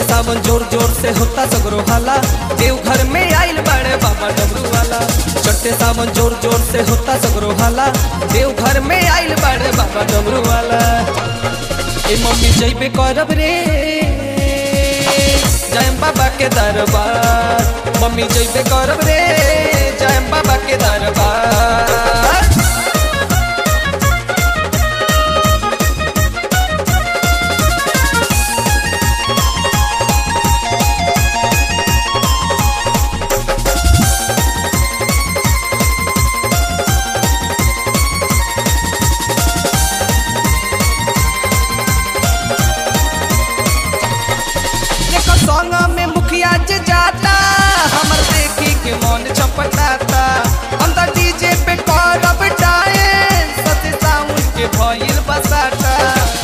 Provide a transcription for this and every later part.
सावन जोर जोर से होता सगरो हाला देव घर में आइल बड़े बाबा डमरू वाला चट्टे सावन जोर जोर से होता सगरो हाला देव घर में आइल बड़े बाबा डमरू वाला ए मम्मी जइबे करब रे जयम बाबा के दरबार मम्मी जइबे करब रे जयम बाबा के दरबार देखो संग में मुखिया जे जाता हमर देखी के मन छपटाता हम तो डीजे पे करब डांस सते साउंड के भइल बसाता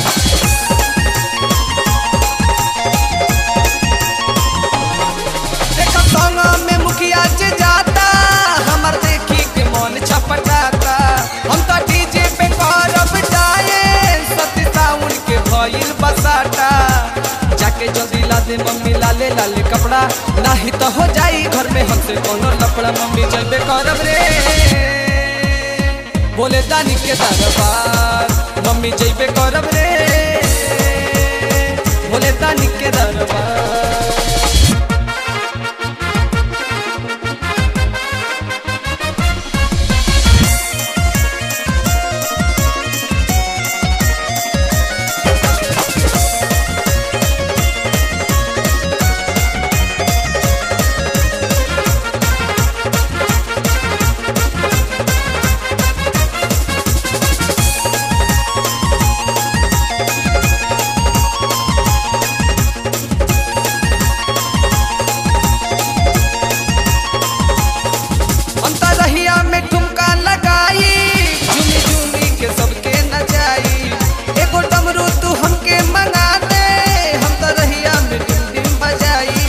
देखो संग में मुखिया जे जाता हमर देखी के मन छपटाता हम तो डीजे पे करब डांस सते साउंड के भइल बसाता जाके जल्दी ला दे मम्मी लाले लाले कपड़ा नाही तो हो जाई घर में हमसे कोनो लपड़ा मम्मी जल्दी करब रे बोले दानी के दरबार मम्मी जइबे करब रे बोले दानी के दरबार अंतरहिया में ठुमका लगाई झूमी झूमी के सबके नचाई एगो डमरू तू हमके मंगा दे हम तरहिया में डिम डिम बजाई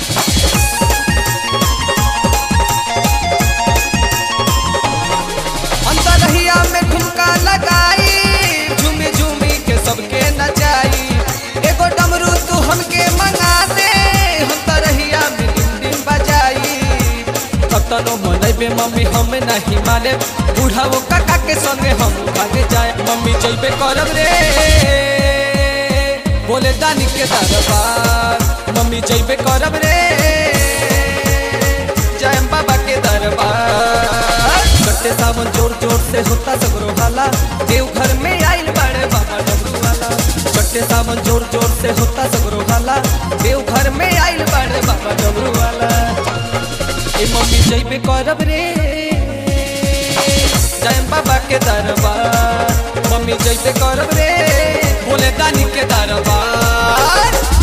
अंतरहिया में ठुमका लगाई झूमी झूमी के सबके नचाई एगो डमरू तू हमके मंगा दे हम तरहिया में डिम डिम बजाई कतनो मनैबे मम्मी हम नहीं माने बूढ़ा वो काका के संगे हम भागे जाए मम्मी जइबे करब रे बोले दानी के दरबार मम्मी जइबे करब रे जय बाबा के दरबार कट्टे सावन जोर जोर से होता सगरो हाला देव घर में आइल बड़े बाबा डमरू वाला कट्टे सावन जोर जोर से होता सगरो हाला देव घर में आइल बड़े बाबा डमरू वाला ए मम्मी जइबे करब रे जय बाबा के दरबार मम्मी जइबे करब रे बोले दानी के दरबार